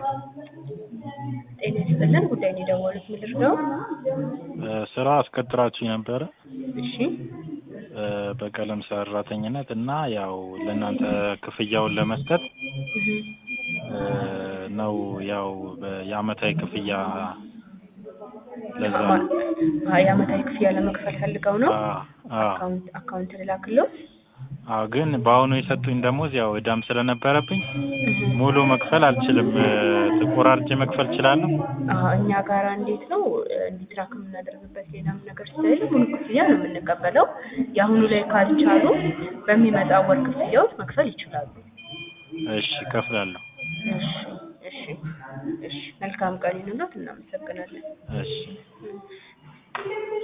ጤና ይስጥልን ጉዳይ ነው የደወሉት ምንድን ነው? ስራ አስቀጥራችሁኝ ነበረ እሺ እ በቀለም ሰራተኝነት እና ያው ለእናንተ ክፍያውን ለመስጠት እህ እ ነው ያው በ- የአመታዊ ክፍያ ለዛ ነው። አዎ የአመታዊ ክፍያ ለመክፈል ፈልገው ነው? አ- አ- አካውንት አካውንት ልላክለው? አዎ ግን በአሁኑ የሰጡኝ ደሞዝ ያው እዳም ስለነበረብኝ እህ ሙሉ መክፈል አልችልም። እ ተቆራርጬ መክፈል እችላለሁ? አዎ እኛ ጋር እንዴት ነው እንዲትራክ የምናደርግበት ሌላም ነገር ስለሌለ ሙሉ ክፍያ ነው የምንቀበለው። የአሁኑ ላይ ካልቻሉ በሚመጣው ወር ክፍያዎች መክፈል ይችላሉ። እሺ እከፍላለሁ። እሺ እሺ እሺ መልካም ቀን ይሁንልዎት። እናመሰግናለን። እሺ